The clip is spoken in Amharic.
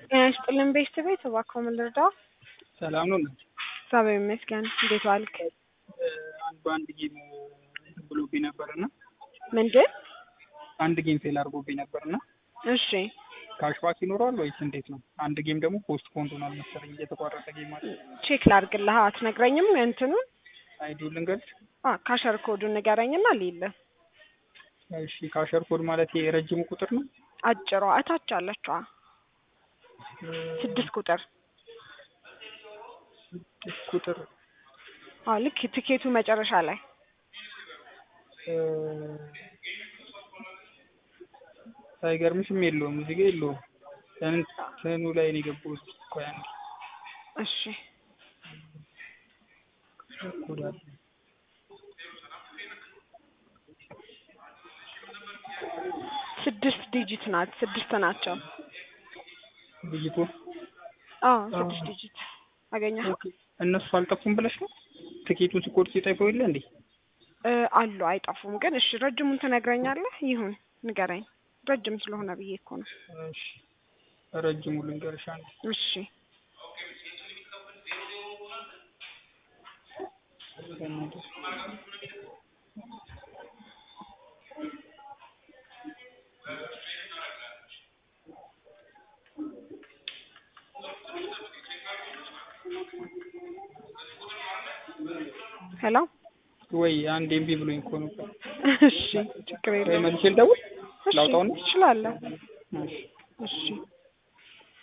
ጤና ይስጥልን ቤተሰቤት እባክዎ ምን ልርዳው? ሰላም ነው እናት? እግዚአብሔር ይመስገን። እንዴት ዋልክ? አንድ በአንድ ጌም ብሎብኝ ነበር እና ምንድን? አንድ ጌም ፌል አድርጎብኝ ነበር እና እሺ ካሽባክ ይኖረዋል ወይስ እንዴት ነው? አንድ ጌም ደግሞ ፖስት ፖንድ ሆኗል መሰለኝ የተቋረጠ ጌም አለ። ቼክ ላድርግልህ። አትነግረኝም? እንትኑን አይዲው ልንገርሽ? አ ካሸር ኮዱን ንገረኝና ሊለ እሺ ካሸር ኮድ ማለት ይሄ የረጅሙ ቁጥር ነው? አጭሯ እታች አለችዋ ስድስት ቁጥር ስድስት ቁጥር አዎ ልክ ትኬቱ መጨረሻ ላይ እ አይገርምሽም? የለውም እዚህ ጋ የለውም። እንትኑ ላይ ነው የገባሁት። ቆይ አንዴ እሺ ኮድ አለ ስድስት ዲጂት ናት። ስድስት ናቸው። ልይቶ አዎ ስድስት ዲጂት አገኘኸው? እነሱ አልጠፉም ብለሽ ነው? ትኬቱን ስቆርጥ ሲጠፋው የለ እንዴ? እ አሉ አይጠፉም። ግን እሺ ረጅሙን ትነግረኛለህ? ይሁን ንገረኝ። ረጅም ስለሆነ ብዬ እኮ ነው። እሺ ረጅሙ ልንገርሽ አንዴ እሺ ሄሎ ወይ አንድ ኤምቢ ብሎኝ እኮ ነው። እሺ ችግር ወይ የለም። መልሼ ልደውል እሺ ላውጣውና? ትችላለህ። እሺ እሺ